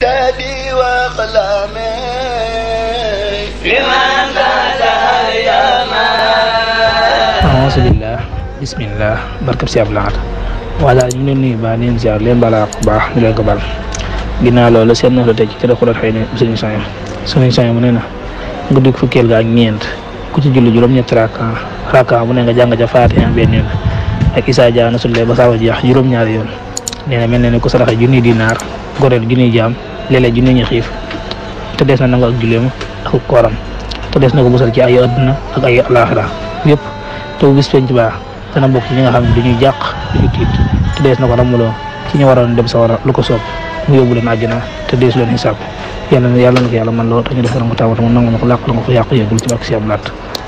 دادي وقلامي لمن فتح اليمن aousubillah bismillah barkab si ablaat waa daal ñu ngi leen nuyu baax leen ziar leen balaa ko baax ñu leen ko bal ginnaaw loolu seen na la tey ci kër xulat xëy na suñu sañam suñu sañam mu ne na guddi fukkeel ga ak ñeent ku ci julli juróom-ñetti raka raka bu ne nga jàng ca faatiha benn yoon ak isaa jaana sulle ba saawa jeex juróom-ñaari yoon nee na mel na ne ku saraxe junni dinaar goreel junni jaam léeg-léeg junni ñu xiif te des na nangu ak julleem ak kooram te des na ko musal ci ay adduna ak ay alaxira yëpp te bu bis penc baax dana bokk ci ñi nga xam ne duñuy jàq duñu tiit te dees na ko ramuloo ci ñu waroon dem sa war a lu ko soob mu yóbbu leen àjjana te deesu leen xisaab yàlla na yàlla na ko yàlla man loo te ñu def ko taw mu nangu na ko làq la nga ko yàq yëgul ci barke si ab laat